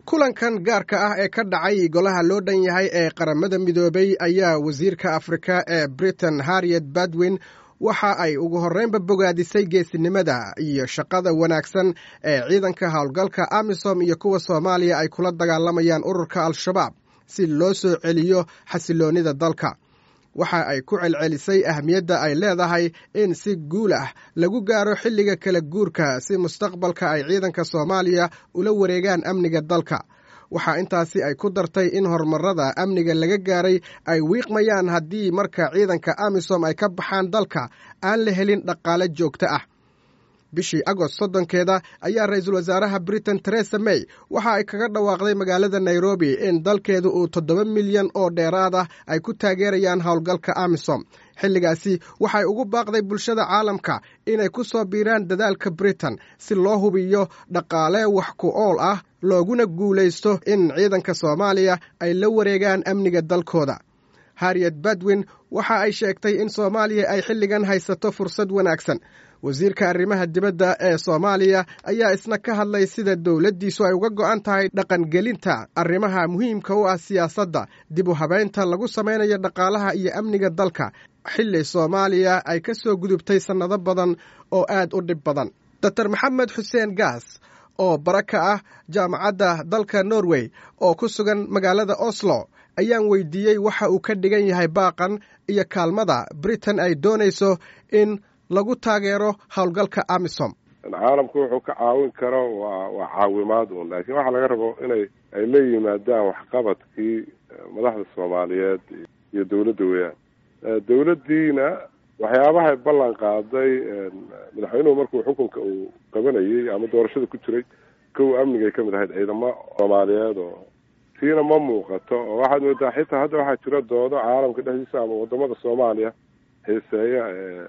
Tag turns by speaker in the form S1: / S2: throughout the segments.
S1: kulankan gaarka ah ee ka dhacay golaha loo dhan yahay ee qaramada midoobay ayaa wasiirka afrika ee britain harriet badwin waxa ay ugu horreynba bogaadisay geesinimada iyo shaqada wanaagsan ee ciidanka howlgalka amisom iyo kuwa soomaaliya ay kula dagaalamayaan ururka al-shabaab si loo soo celiyo xasiloonnida dalka waxa ay ku celcelisay ahmiyadda ay leedahay in si guul ah lagu gaaro xilliga kala guurka si mustaqbalka ay ciidanka soomaaliya ula wareegaan amniga dalka waxaa intaasi ay ku dartay in horumarada amniga laga gaaray ay wiiqmayaan haddii marka ciidanka amisom ay ka baxaan dalka aan la helin dhaqaale joogto ah bishii agost soddonkeeda ayaa ra-iisul wasaaraha britain teresa may waxa ay kaga dhawaaqday magaalada nairobi in dalkeedu uu toddoba milyan oo dheeraad ah ay ku taageerayaan howlgalka amisom xilligaasi waxay ugu baaqday bulshada caalamka inay ku soo biiraan dadaalka britain si loo hubiyo dhaqaale wax ku ool ah looguna guulaysto in ciidanka soomaaliya ay la wareegaan amniga dalkooda harriet badwin waxa ay sheegtay in soomaaliya ay xilligan haysato fursad wanaagsan wasiirka arrimaha dibadda ee soomaaliya ayaa isna ka hadlay sida dowladdiisu ay uga go'an tahay dhaqangelinta arrimaha muhiimka u ah siyaasadda dib u habeynta lagu samaynayo dhaqaalaha iyo amniga dalka xilli soomaaliya ay ka soo gudubtay sannado badan oo aad u dhib badan dotor maxamed xuseen gaas oo bara ka ah jaamacadda dalka norway oo ku sugan magaalada oslo ayaan weydiiyey waxa uu ka dhigan yahay baaqan iyo kaalmada britain ay doonayso in lagu taageero howlgalka amisom
S2: caalamku wuxuu ka caawin karo waa waa caawimaad un laakiin waxaa laga rabo inay ay la yimaadaan waxqabadkii madaxda soomaaliyeed iyo dawladda weeyaan dawladdiina waxyaabahay ballan qaaday madaxweynuhu markuu xukunka uu qabanayay ama doorashada ku jiray kow amnigay kamid ahayd ciidamo soomaaliyeed oo tiina ma muuqato oo waxaad moodaa xitaa hadda waxaa jira doodo caalamka dhexdiisa ama wadamada soomaaliya xiiseeya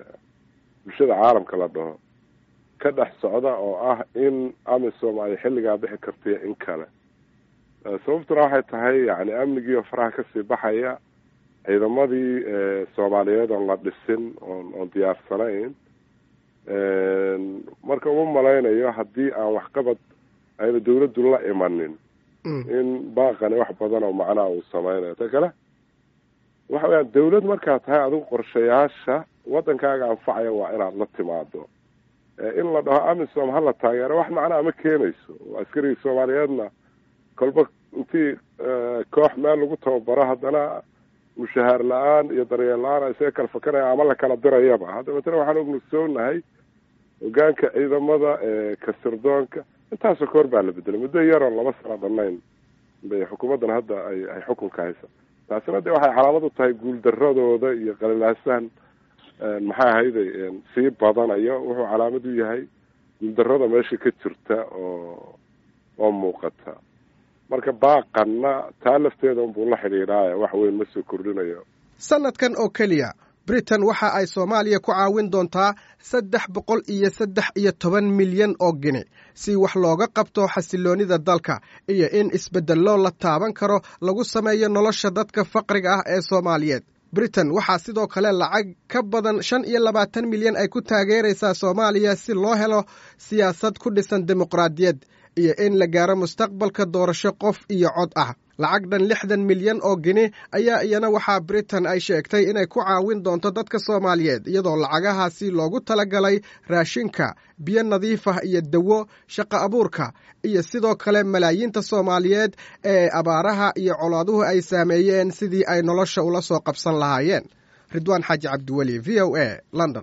S2: bulshada caalamka la dhaho ka dhex socda oo ah in amisom ay xilligaa bixi kartay in kale sababtuna waxay tahay yani amnigiio faraha kasii baxaya ciidamadii soomaaliyeed oon la dhisin oon oon diyaarsanayn marka uma malaynayo haddii aan waxqabad ayna dawladdu la imanin in baaqani wax badan oo macnaha uu sameynayo ta kale waxa weyaan dawlad markaad tahay adigu qorshayaasha waddankaaga anfacaya waa inaad la timaado in la dhaho amisom hala taageero wax macnaha ma keenayso askarigii soomaaliyeedna kolba intii koox meel lagu tababaro haddana mushahaar la-aan iyo daryeel la-aan ay isaga kala fakanaya ama la kala dirayaba hadda matala waxaan ognugsoonahay hogaanka ciidamada kasirdoonka intaasoo koor baa la bedelay muddo yaroo laba sano dhanayn bay xukuumaddan hadda ay ay xukunka haysa taasina de waxay calaamad u tahay guuldaradooda iyo qalilaasahan maxay ahayde sii badanayo wuxuu calaamad u yahay guuldarada meesha ka jirta oo oo muuqata marka baaqanna taa lafteeda unbuu la xidhiidhaaya wax weyn ma soo kordhinayo
S1: sanadkan oo keliya britain waxa ay soomaaliya ku caawin doontaa saddex boqol iyo saddex iyo toban milyan oo gini si wax looga qabto xasiloonnida dalka iyo in isbeddello la taaban karo lagu sameeyo nolosha dadka faqriga ah ee soomaaliyeed britain waxaa sidoo kale lacag ka badan shan iyo labaatan milyan ay ku taageeraysaa soomaaliya si loo helo siyaasad ku dhisan dimuqraadiyad iyo in la gaaro mustaqbalka doorasho qof iyo cod ah lacag dhan lixdan milyan oo gini ayaa iyana waxaa britain ay sheegtay inay ku caawin doonto dadka soomaaliyeed iyadoo lacagahaasi loogu talagalay raashinka biyo nadiif ah iyo dawo shaqo abuurka iyo sidoo kale malaayiinta soomaaliyeed ee abaaraha iyo colaaduhu ay saameeyeen sidii ay nolosha ula soo qabsan lahaayeen ridwaan xaaji cabdiweli v o a london